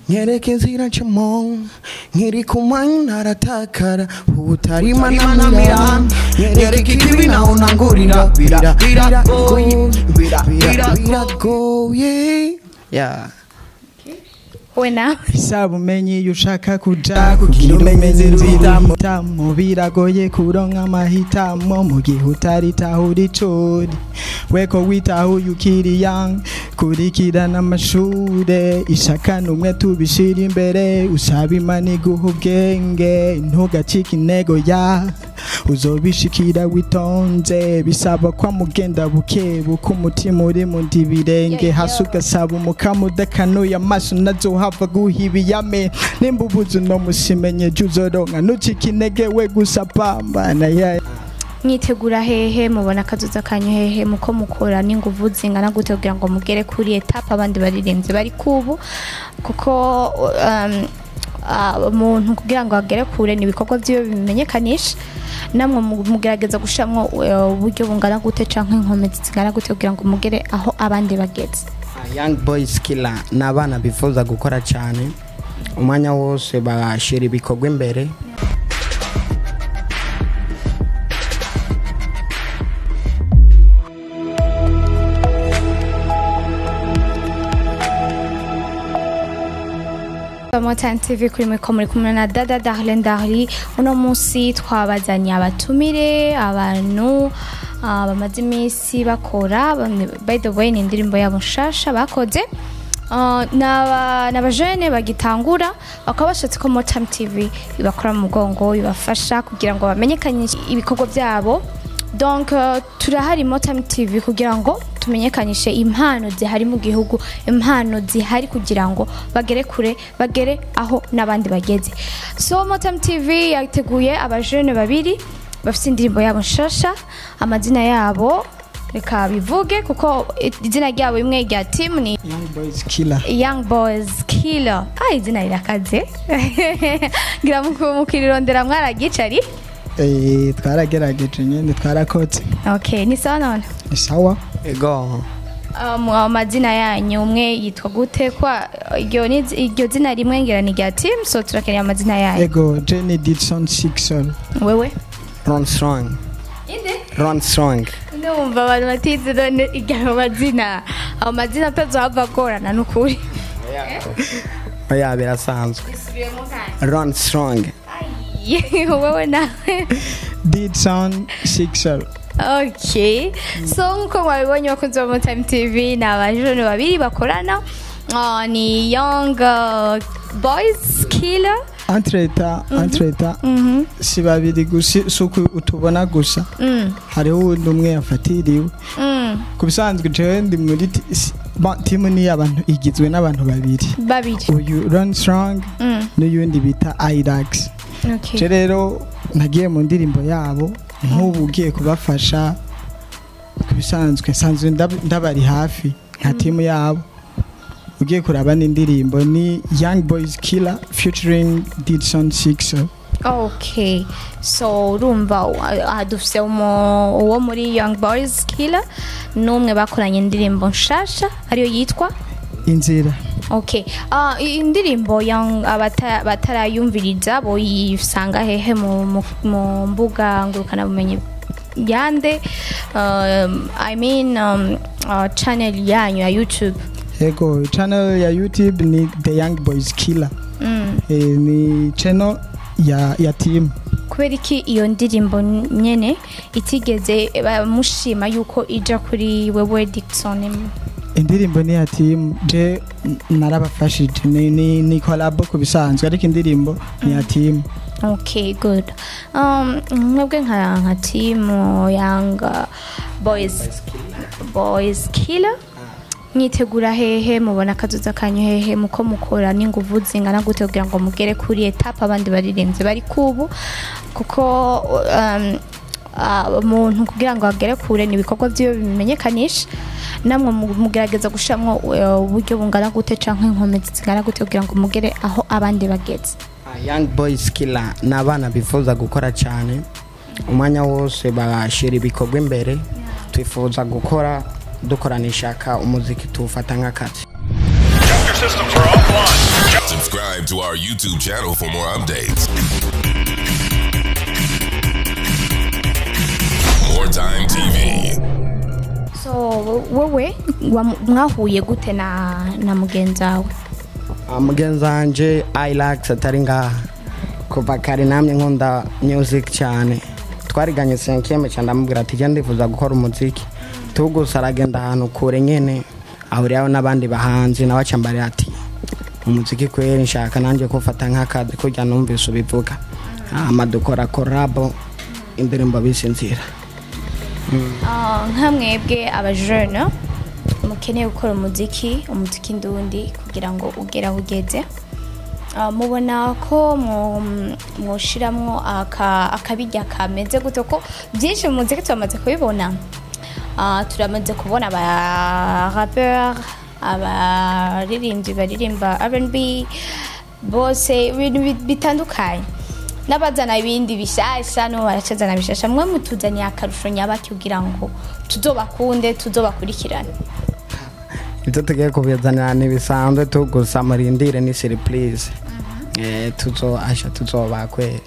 nyereke inzira ncamo nkiri kumanywa naratakara ubutarima namira nyereke ikibi naho nangurira bira biragoye bira bira biragoye yeah we nawe bisaba umenye iyo ushaka kuja kugira umenye inzitamo biragoye kuronka amahitamo mu gihe utaritahura icuri weko witahuye ukiri young kurikirana amashure ishaka numwe tubishira imbere usaba imana iguha ubwenge ntugacike intego ya uzobishikira witonze bisaba kwa mugenda buke buke umutima uri mu ndibirenge hasi ugasaba umukamo udakanuye amaso nazohava guhibiyame nimba ubuze uno musimenye jya uzoronka ntucike intege we gusa pambana ya mwitegura hehe mubona akazuza kanyu hehe muko mukora n'inguvu zingana gute kugira ngo mugere kuri etape abandi baririmbyi bari kubu kuko um, ah, umuntu kugira ngo agere kure ni ibikorwa byiwe bimenyekanisha namwe mu- mugerageza gushiramwo eh, uburyo bungana gute canke inkomezi zingana gute kugira ngo mugere aho abandi bageze young boys killer ni abana bifuza gukora cyane umwanya wose bashyira ibikorwa imbere Motan TV kuri mwe muri kumwe na Dada Darlene Darli uno munsi twabazanye abatumire abantu ah, bamaze iminsi bakora bamwe- by the way ni indirimbo yabo nshasha bakoze Ah, n'aba- n'abajene bagitangura bakaba bashatse ko Motam TV ibakora mu mugongo ibafasha kugira ngo bamenyekanishe ibikorwa byabo donc euh, turahari Motam TV kugira ngo tumenyekanishe impano zihari mu gihugu impano zihari kugira ngo bagere kure bagere aho n'abandi bageze so Motam TV yateguye abajene babiri bafite indirimbo yabo nshasha amazina yabo reka bivuge kuko izina ryabo imwe rya team ni young boys killer Young Boys Killer. Ah, izina rirakaze. Ngira muku- mukirirondera mwaragicari. Eh, twaragerageje nyine twarakotse Okay, ni sawa none. ni sawa ego Um, amazina yanyu umwe yitwa gute kwa iryo ni iryo zina rimwe ngira ni rya team so turakeneye amazina yanyu. ego jenny didson sixon Wewe? ron strong Inde? ron strong Ndumva abantu batize none iryo mazina. Ayo mazina atazohava agorana n'ukuri. oya birasanzwe ron strong Ai, Wewe nawe. didson sixon Okay. So nkuko mwabibonye bakunzi ba Time TV ni abajene babiri bakorana Ah, ni Young uh, Boys Killer. entreta entreta Mhm. si babiri gusa si uko utubona gusa Mm. hariho uwundi umwe yafatiriwe Mm. ku bisanzwe jewe ndi muri ti- si- ba- timu ni abantu igizwe n'abantu babiri Babiri. uyu ron strong Mm. n'uyundi bita irax Okay. je rero nagiye mu ndirimbo yabo nk'ubu ugiye kubafasha ku bisanzwe nsanzwe ndab- ndabari hafi nka timu yabo ugiye kuraba n'indirimbo ni young boys killer featuring didson sixo Okay. So urumva uh, dufise umu- uwo muri Young Boys Killer n'umwe bakoranye indirimbo nshasha ariyo yitwa inzira Okay. Uh, iyi ndirimbo young abata- batarayumviriza boyisanga hehe mu, mu, mu mbuga ngurukana bumenyi yande um, I mean um, uh, channel yanyu ya YouTube. ego channel ya youtube ni the young boys killer Mm. e, ni channel ya, ya team Kubera iki iyo ndirimbo nyene itigeze bamushima yuko ija kuri wewe Dickson indirimbo ni ya team je n- narabafashije ni, ni, ni collab ku bisanzwe ariko indirimbo ni ya team Okay, good. Um, mwebwe nka nka team Young uh, Boys Boys Killer mwitegura hehe mubona akazuza kanyu hehe muko mukora n'inguvu zingana gute kugira ngo mugere kuri etape abandi baririmbyi bari kubu kuko um, ah, umuntu kugira ngo agere kure ni ibikorwa byiwe bimenyekanisha namwe mu- mugerageza gushiramwo eh, uburyo bungana gute canke inkomezi zingana gute kugira ngo mugere aho abandi bageze young boys killer ni abana bifuza gukora cyane umwanya wose bashyira ibikorwa imbere twifuza gukora dukorana ishaka umuziki tuwufata nk'akazi Your systems are offline. our YouTube channel for more updates. More Time TV. so wowe wa- mwahuye gute na na mugenzi wawe Ah, mugenzi wanje ilax atari ngaha kuva kare namye nkunda music cyane twariganye senkeme cyane ndamubwira ati jya ndifuza gukora umuziki tugusa aragenda ahantu kure nyene ahuriraho n'abandi bahanzi nawe acambarira ati umuziki kweri nshaka nanjye kufata nk'akazi kurya numvise ubivuga hama dukora korabo indirimbo bisinzira Ah, nka mwebwe abajene mukeneye gukora umuziki umuziki ndundi kugira ngo ugere aho ugeze Ah, mubona ko mwo- mwoshiramwo aka- akabirya kameze gute ko byinshi mu muziki turamaze kubibona Ah, turamaze kubona aba rapper abaririmbyi baririmba R&B bose ibintu bi- bitandukanye n'abazana ibindi bishasha no baracazana bishasha mwe mutuzaniye akarusho nyabaki kugira ngo tuzobakunde tuzobakurikirane ibyo tugiye kubizanira ntibisanzwe tugusa murindire ni surprise Eh, tuzoasha tuzoba kweri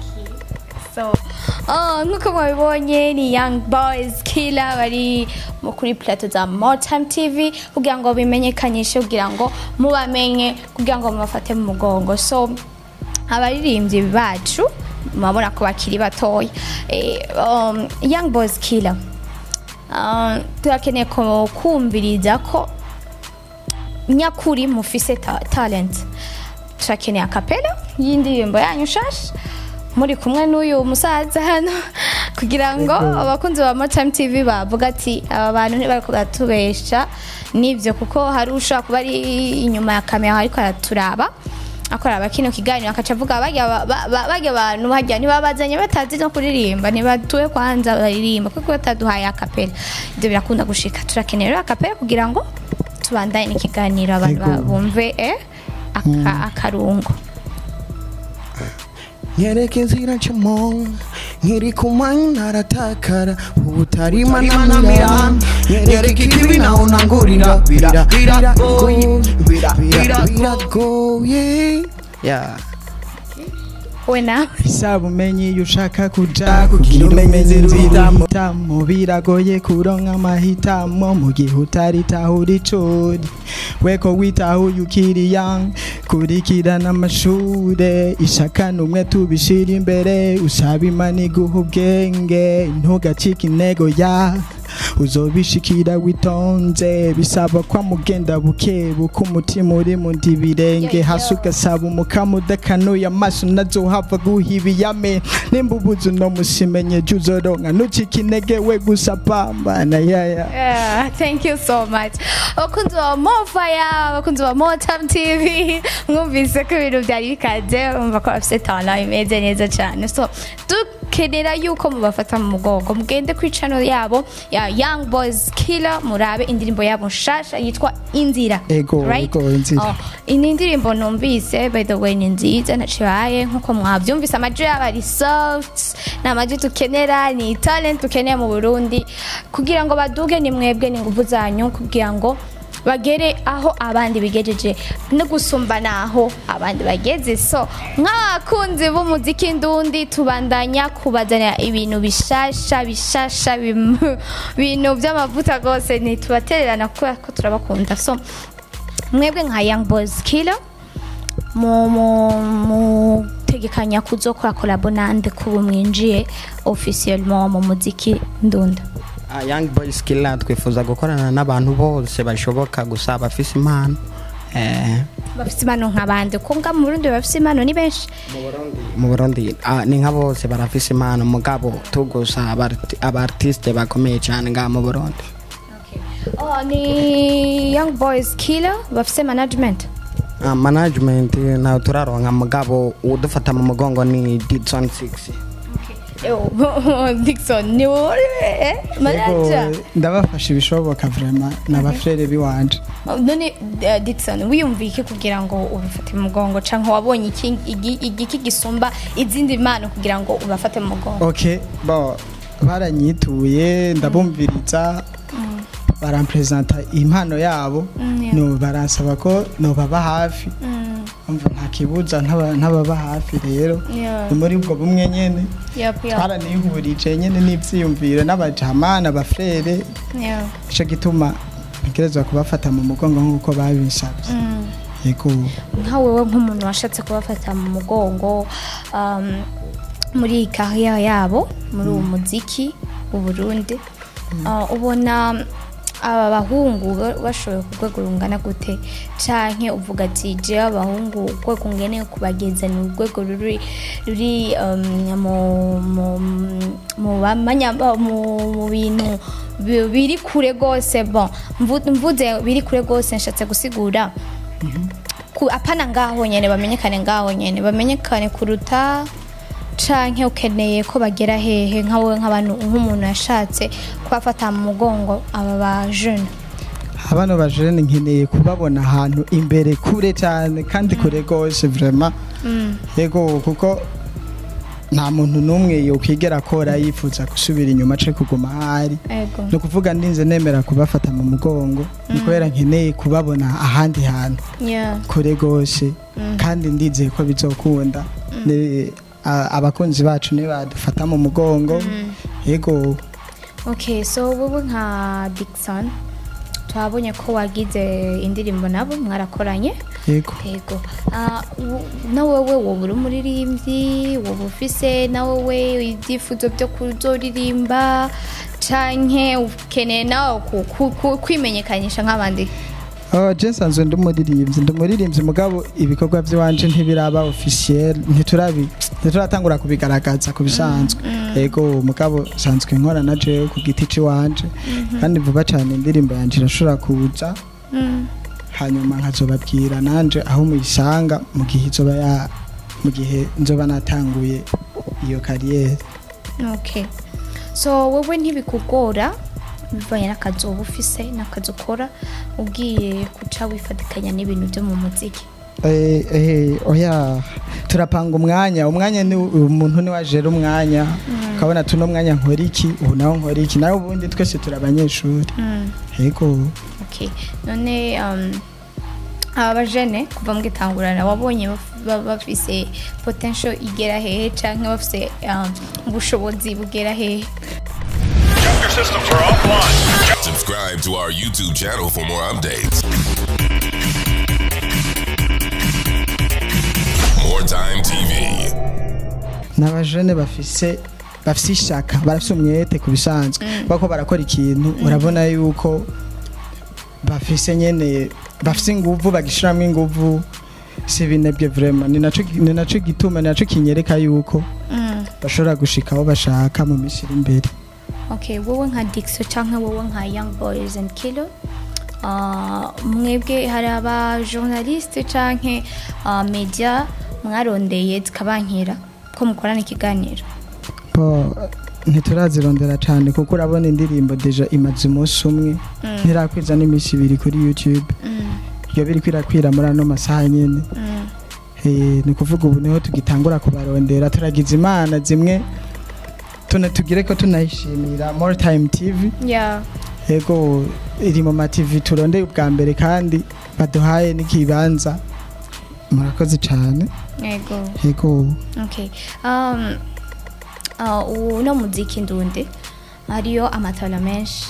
so oh, nk'uko mwabibonye ni young boys killer bari mu kuri plateau za Moretime tv kugira ngo bimenyekanishe kugira ngo mubamenye kugira ngo mubafate mu mugongo so abaririmbyi bacu murabona ko bakiri batoya eh, um, young boys killer uh, turakeneye ko- kumviriza ko nyakuri mufise ta talent turakeneye akapela y'indirimbo yanyu nshasha muri kumwe n'uyu musaza hano kugira ngo abakunzi ba Moretime TV bavuga ati aba bantu ntibariko baratubesha nibyo kuko hari ushobora kuba ari inyuma ya kamera ariko araturaba akora kino kiganiro akaca avuga barya ba- ba- ba- barya abantu barya ntibabazanye batazi no kuririmba ntibatuwe kwanza baririmba kuko bataduhaye akapela ibyo birakunda gushika turakeneye rero akapela kugira ngo tubandanye n'ikiganiro abantu Yego. ba- bumve eh, aka- akarungo nyereka inzira ncamo nkiri kumanywa naratakara ubutarima namirana nyereka ikibi naho ntangurira bira biragoye bira bira biragoye yeah. we nawe isaba umenye iyo ushaka kuja kugira umenye inzira tamo biragoye kuronka amahitamo mu gihe utaritahura icuri weko witahuye ukiri young kurikirana amashure ishaka numwe tubishira imbere usaba imana iguha ubwenge ntugacike intego ya uzobishikira witonze bisaba kwa mugenda buke buke umutima uri mu ndi birenge Yo, yo. hasi ugasaba umukamo udakanuye amaso nazohava guhibiyame nimba ubuze uno musimenye jya uzoronka ntucike intege we gusa pambana yaya Yeah, thank you so much abakunzi ba mofaya abakunzi ba motam tv mwumvise ko ibintu byari bikaze umva ko bafite tana imeze neza cyane so dukenera yuko mubafata mu mugongo mugende kuri channel yabo ya young boys killer murabe indirimbo yabo nshasha yitwa inzira Ego, right? ego, Inzira. Oh, iyi ndirimbo numvise by the way ni nziza nacibaye nkuko mwabyumvise amajwi yabo ari soft ni amajwi tukenera ni talent dukeneye mu burundi kugira ngo baduge ni mwebwe ni nguvu zanyu kugira ngo bagere aho abandi bigejeje no gusumba naho abandi bageze so nk'abakunzi b'umuziki ndundi tubandanya kubazanira ibintu bishasha bishasha bim- ibintu by'amavuta rwose ntitubatererana kubera ko turabakunda so mwebwe nka young boys killer mu mu mutegekanya kuzokora kolabo nande kuba mwinjiye officiellement mu muziki ndunda Ah, young boys killer twifuza gukorana n'abantu bose bashoboka gusa bafise impano eh, bafite impano nk'abandi ko nga mu Burundi bafite impano ni benshi mu burundi ah, ni nka bose barafise impano mugabo tugusa abarti- abartiste bakomeye cyane ngaha mu burundi oh, ni young boys killer bafite management Ah, management ntawe turaronka mugabo udufata mu mugongo ni didson 6 Yo, Dixon ni wowe eh? manager Ego, ndabafasha ibishoboka vrema n'abafrere biwanje none eh, Dixon wiyumviye iki kugira ngo ubifate mu mugongo canke wabonye iki igi- igiki gisumba izindi mpano kugira ngo ubafate mu mugongo ok bo baranyituye ndabumviriza barampresenta impano yabo Mm, yeah. no baransaba ko nobaba hafi umva nta kibuza ntaba- ntababa hafi rero Yeah. ni muri ubwo bumwe nyene Yep, yep. twaranihurije nyene n'ivyiyumviro n'abajama n'abafrere Yeah. ico gituma ntegerezwa kubafata mu mugongo nk'uko babisavye Mm. yego nka wewe nk'umuntu washatse kubafata mu mugongo um, muri iyi kariyeri yabo muri uwo muziki mu Burundi uh, ubona aba bahungu ba- bashoboye ku rwego rungana gute canke uvuga ati jewe abahungu urwego ngeneye kubageza ni urwego ruri ruri um, mu mu mu bamanya ba- mu mu bintu bi- biri kure gose bon mvu- mvuze biri kure gose nshatse gusigura ku apana ngaho nyene bamenyekane ngaho nyene bamenyekane kuruta canke ukeneye ko bagera hehe nka wowe nk'abantu nk'umuntu yashatse kubafata mu mugongo aba ba jeune abana bajene nkeneye kubabona ahantu imbere kure cyane kandi kure gose vraiment yego kuko nta muntu n'umwe yokwigera akora yifuza gusubira inyuma ace kuguma ahari ego ni ukuvuga ndinze nemera kubafata mu mugongo ni kubera nkeneye kubabona ahandi hantu yeah kure gose kandi ndizeye ko bizokunda Ni- a- abakunzi bacu nibadufata mu mugongo yego okay so wowe nka Dickson twabonye ko wagize indirimbo nabo mwarakoranye yego yego Ah, u- na wowe wowe uri umuririmbyi wowe ufise na wowe ibyifuzo byo kuzoririmba canke ukeneye nawe ku- ku- ku- kwimenyekanisha nk'abandi Oh, je nsanzwe ndi umuririmbyi ndi umuririmbyi mugabo ibikorwa by'iwanje ntibiraba officiel ntiturabi ntituratangura kubigaragaza ku bisanzwe yego mugabo nsanzwe nkora na jewe ku giti c'iwanje kandi vuba cyane indirimbo yanje irashobora kuza Mm. hanyuma nkazobabwira nanje aho muyisanga mu gihe izoba ya mu gihe nzoba natanguye iyo kariyeri okay so wowe ntibikugora bivanye n'akazi uba ufise n'akazi ukora ugiye guca wifatikanya n'ibintu byo mu muziki Eh, eh, oya turapanga umwanya umwanya ni umuntu ni wajera umwanya ukabona tuno mwanya nkora iki ubu nawe nkora iki nawe ubundi twese turi abanyeshuri Mm. yego okay none um, aba bajene kuva mu gitangurana wabonye baf- ba- bafise potential igera hehe canke bafise um, ubushobozi bugera hehe Your systems are offline. Subscribe to our YouTube channel for more updates. More Time TV. n'abajene bafise bafise ishaka barafise umwete ku bisanzwe bako barakora ikintu urabona yuko bafise nyene bafise inguvu bagishiramo inguvu si binebwe vraiment ni naco ni naco gituma ni naco kinyereka yuko mm. bashobora gushika aho bashaka mu minsi iri imbere okay wowe nka dixo canke wowe nka young boys and kilo uh, mwebwe hari aba journaliste canke uh, media mwarondeye zikabankira ko mukorana ikiganiro po ntiturazirondera cyane kuko urabona indirimbo deja imaze umunsi umwe ntirakwiza n'iminsi ibiri kuri youtube mm. iyo biri kwirakwira muri ano masaha nyine Mm. Eh, ni ukuvuga ubu niho tugitangura kubarondera turagize imana zimwe tuna tugire ko tunayishimira more time tv yeah yego iri mu mativi turondeye ubwa mbere kandi baduhaye n'ikibanza murakoze cyane yego yego okay um, uh, uno muziki ndundi hariyo amatara menshi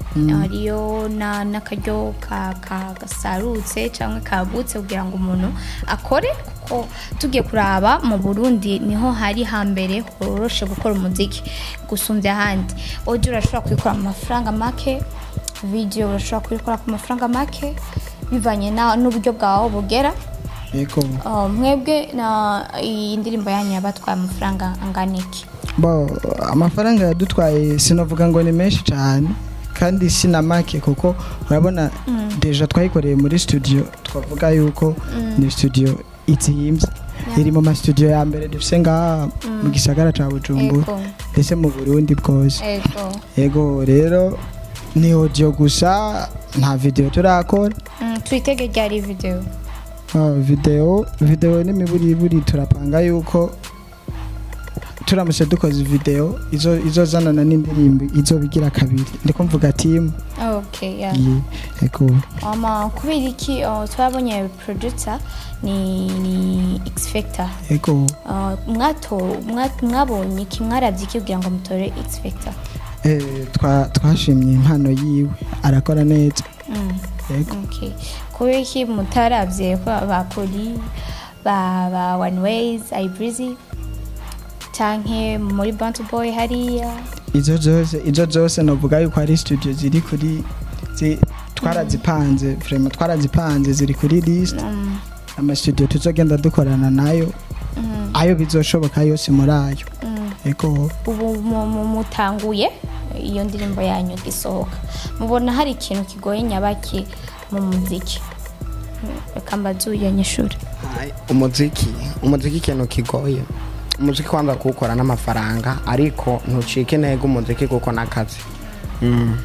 hariyo na n'akaryo ka, ka gasarutse cyangwa kabutse kugira ngo umuntu akore kuko tugiye kuraba mu burundi niho hari hambere horoshe gukora umuziki gusumbya ahandi audio urashobora kuyikora mu mafaranga make video urashobora kuyikora ku mafaranga make bivanye na- n'uburyo bwawe bugera yego Uh, mwebwe na iyi ndirimbo yanyu yabatwaye amafaranga angana iki bo amafaranga yadutwaye sinavuga ngo ni menshi cyane kandi si na make kuko urabona deja twayikoreye muri studio twavuga yuko ni studio itsimbye iri mu mastudio ya mbere dufise ngaha mu gisagara ca bujumbura ego ndetse mu burundi bwose ego yego rero ni audio gusa nta video turakora Mm, twitege ryari video Ah, video video n'imiburiburi turapanga yuko turamutse dukoze video izo izozanana n'indirimbo izobigira kabiri ndiko mvuga timu okay yeah. Ye, ego ama kubera iki uh, twabonye producer ni ni X Factor ego Uh, mwato mwa- mwabonye iki mwaravye iki kugira ngo mutore X Factor eh, twa- twashimye impano yiwe arakora neza Mm. ego Okay. kubera iki mutaravye ko ba Poli ba ba One Ways Ibrizzy canke muri Bantu Boy hariya izo zose izo zose novuga yuko ari studio ziri kuri zi- twarazipanze vraiment twarazipanze ziri kuri list Mm, amastudio tuzogenda dukorana nayo mm, ayo bizoshoboka yose muri ayo mm. ego ubu mu- mu- mutanguye iyo ndirimbo yanyu gisohoka mubona hari ikintu kigoye nyabaki mu muziki reka mbazuye nyishuri Ai, umuziki umuziki ikintu kigoye umuziki kwanza kuwukora n'amafaranga ariko ntucike intego umuziki kuko n'akazi Mm.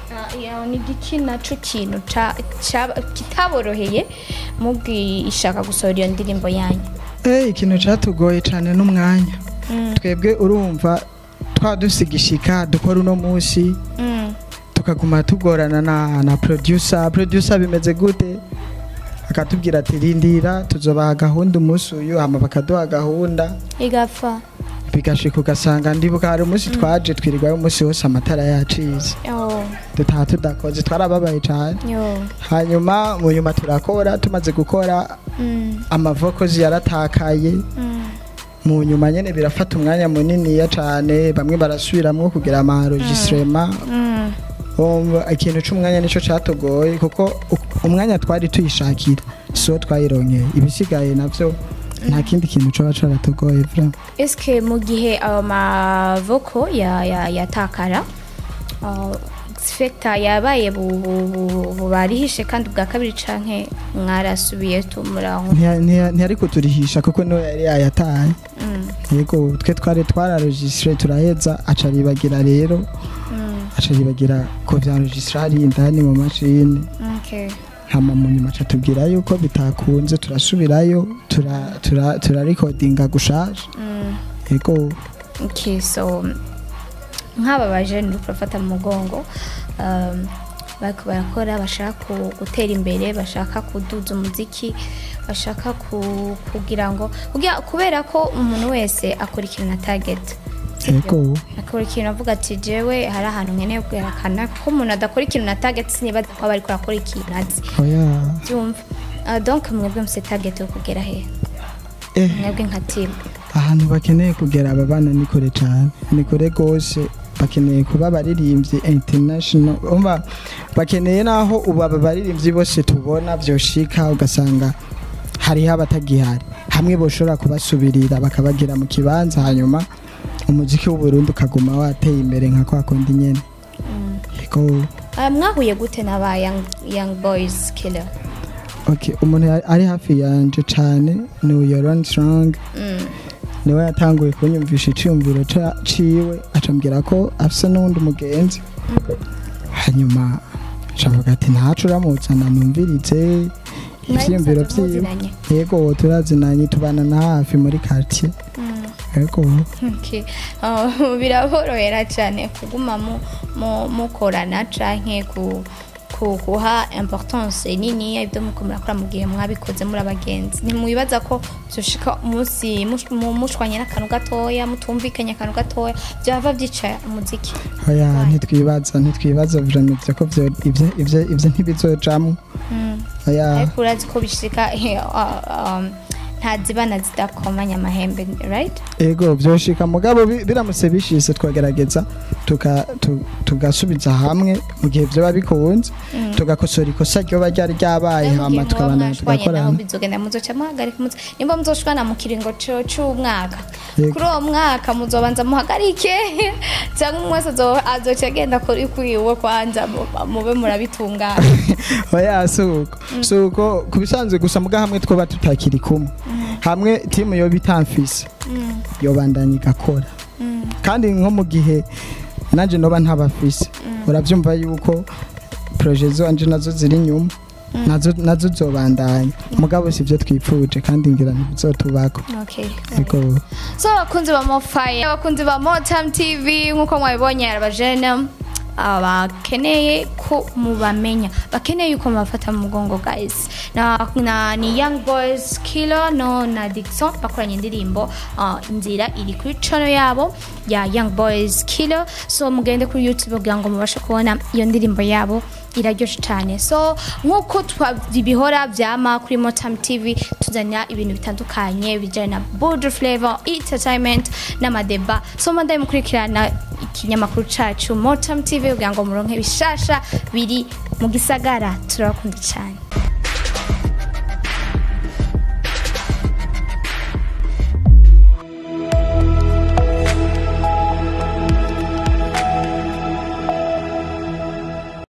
ni igiki naco kintu ca- ca- kitaboroheye mubwishaka gusohora iyo ndirimbo yanyu Eh, ikintu cyatugoye cyane n'umwanya twebwe urumva twadusigishika dukora uno munsi Mm, tukaguma tugorana na, na producer producer bimeze gute akatubwira ati rindira tuzobaha gahunda umunsi uyu hama bakaduha gahunda igapfa bigashika ugasanga ndibuka hari umunsi twaje twirirwayo umunsi wose amatara yacize yo dutaha tudakoze twarababaye cyane yo hanyuma mu nyuma turakora tumaze gukora Mm, amavokozi yaratakaye mm, mu nyuma nyene birafata umwanya muniniya cane bamwe barasubiramwo kugira amaregistrema mm. umva ikintu c'umwanya nico catugoye kuko u- umwanya twari tuyishakira siwo twayironkeye ibisigaye navyo nta kindi kintu coba caratugoye vraiment eske mu gihe ayo mavoko ya- ya- yatakara uh, X-Factor yabaye bu- bu- bu- bubarihishe kandi bwa kabiri canke mwarasubiye tumuraho Ntiya- ntiya- ntiyari kuturihisha kuko niwe yari yayataye yego twe twari twararegistre turaheza aca aribagira rero aca aribagira ko vyaregistre hari indani mu mashini okay. hama mu nyuma aca tubwira yuko bitakunze turasubirayo tura tura turarikodinga gushasha mm. yego okay, so nk'aba bajene uri kurafata mu mugongo um, bariko barakora bashaka ku- gutera imbere bashaka kuduza umuziki bashaka ku- kugira ngo kugira- kubera ko umuntu wese akora ikintu na target yego akora ikintu avuga ati jewe hari ahantu nkeneye kwerekana ko umuntu adakora ikintu na target sinibaza ko aba ariko arakora ikintu azi oya byumva Uh, donc mwebwe muse target yo kugera he eh mwebwe nka team ahantu bakeneye kugera aba bana ni kure cyane ni kure rwose bakeneye kuba abaririmbyi international umva bakeneye naho ubu aba baririmbyi bose tubona byoshika ugasanga hariho abatagihari hamwe boshobora kubasubirira bakabagira mu kibanza hanyuma umuziki w'uburundi ukaguma wateye imbere nka kwa kundi nyene yego Uh, mwahuye gute n'aba young, young boys killer okay umuntu ya- ari hafi yanje cyane ni uyoron strong mm. niwe yatanguye kunyumvisha icyumviro ca- ciwe acambwira ko afise n'uwundi mugenzi hanyuma acavuga ati ntacu uramuzana numvirize ivyiyumviro musanzwe vyiwe muziranye? yego turazinanye tubana na hafi muri quartier Mm. yego Okay. Uh, biraborohera cyane kuguma mu- mu- mukorana canke ku ku- kuha importance nini ibyo muko murakora mu gihe mwabikoze muri abagenzi ntimwibaza ko byoshika umunsi mush- mu- mushwanye n'akantu gatoya mutumvikanye akantu gatoya byava byica umuziki oya Why? ntitwibaza ntitwibaza vraiment ko vyo- ivyo- ivyo ivyo ntibizojamwo Mm. oya ariko urazi ko bishika uh, um, ntazibana zidakomanya amahembe right ego vyoshika mugabo bi- biramutse bishise twagerageza tuka- tu- tugasubiza hamwe mu gihe vyoba bikunze tugakosora ikosa ryoba ryari ryabaye hama tukabana naho tugakorana bizogenda muzoca muhagarika umuzi nimba muzoshwana mu kiringo co- c'umwaka Yego. kuri uwo mwaka muzobanza muhagarike cyangwa umwe wese azo- azoca agenda kuri kwiwe kwanza mu- mube murabitungana oya suko suko kubisanzwe gusa muga hamwe twoba tutakiri kumwe hamwe timu yoba itamfise yobandanya igakora kandi nko mu gihe nanje noba ntabafise uravyumva yuko proje zanje nazo ziri inyuma nazo nazo zobandanya mugabo sivyo twipfuje kandi ngira ntibizotubako okay ego so abakunzi ba mofaye abakunzi ba motam tv nk'uko mwabibonye abajene bakeneye ko mubamenya bakeneye yuko mubafata mu mugongo guys na, na ni young boys kilo no na dixon bakoranye indirimbo uh, inzira iri kuri channel yabo ya young boys kilo so mugende kuri youtube kugira ngo mubashe kubona iyo ndirimbo yabo iraryoshe cyane so nk'uko bihora byama kuri motam tv tuzanira ibintu bitandukanye bijyanye na border flavor entertainment n'amadeba so madaye mukurikirana ikinyamakuru cyacu motam tv kugira ngo muronke bishasha biri mu gisagara turabakunda cyane